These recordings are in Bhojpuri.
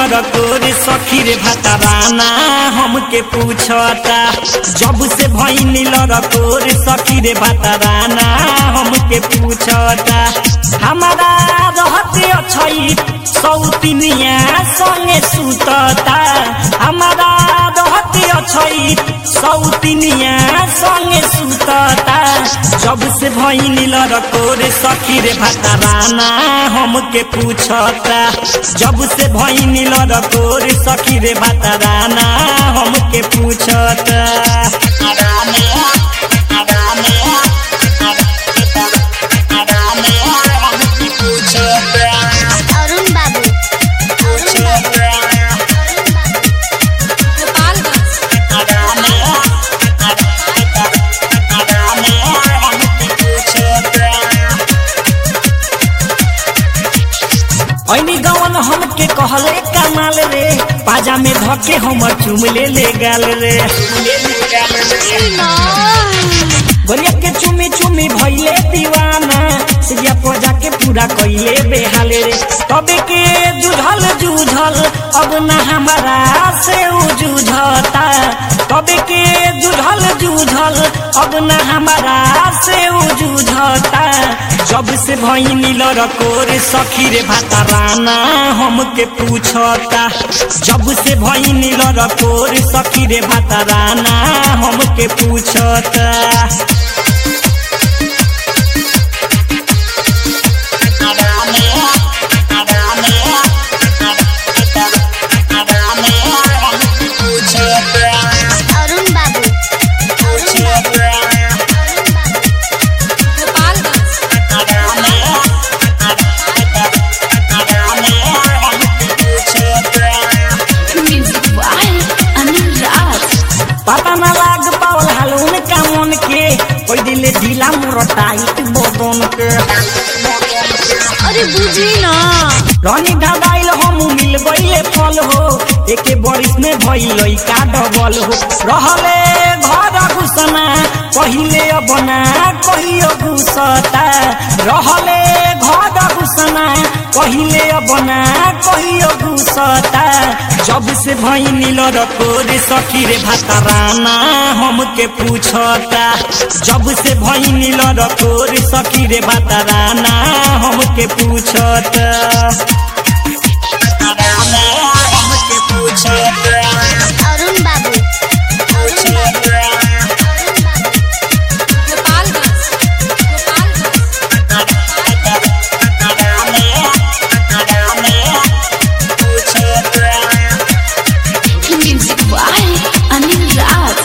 लड़कोर सखी रे भतराना हमके पूछता जब से भैनी लड़कोर सखी रे भतराना हमके पूछता हमारा रहते अछई सौतिनिया संगे सुतता हमारा रहते अछई सौतिनिया संगे सुतता जब से भैनी लड़कोर सखी रे भतराना हमके पूछता जब से भैनी लड़कोर सखी रे भतराना हमके पूछता अरुण बाबू गोपालगंज ऐनी गवन हमके कहले कमाल रे पाजा में धके हम चुमले ले गाल रे गोरिया के चुमी चुमी भइले दीवाना सिया पजा के पूरा कइले बेहाल रे तबे के जुझल जुझल अब ना हमारा से उ जुझता तबे के जुझल जुझल अब ना हमारा से उ जुझता जब से भइनी लड़कोर सखी रे भाताराना हमके पूछता जब से भइनी लड़कोर सखी रे भाताराना हमके पूछता अरुण बाबू Gopalganj Music by Anil Raj. पता न लाग पावल हालून का मन के कोई दिले ढीला मोर टाइट बदन के अरे बुझी ना रानी ढाबाइल हम मिल गईले फल हो एके बरिस में भइल का डबल हो रहले घर घुसना पहिले बना कहियो घुसता रहले घर घुसना पहिले बना कहियो घुसता जब से भइनी लड़कोर सखी रे भाताराना हमके पूछता जब से भइनी लड़कोर सखी रे भाताराना हमके पूछता हमके पूछता अरुण बाबू Gopalganj Music by Anil Raj.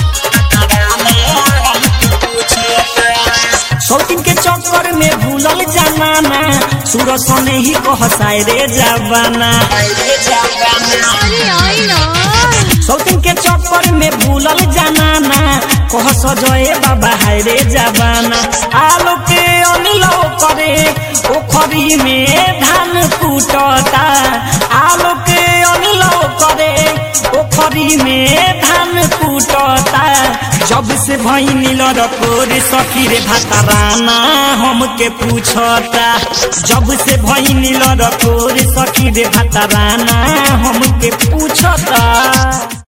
शौकीन के चक्कर में भूलल जमाना सूरज सने ही कहसाय रे जवाना अरे आई ना शौकीन के चक्कर में भूलल जनाना कह सजए बाबा हाय रे जवाना आलो के अनिल करे पोखरी में धान कूटता आलो के अनिल करे पोखरी में धान कूटता जब से भइनी लड़कोर सखी रे भाताराना हमके पूछता जब से भइनी लड़कोर सखी रे भाताराना हमके पूछता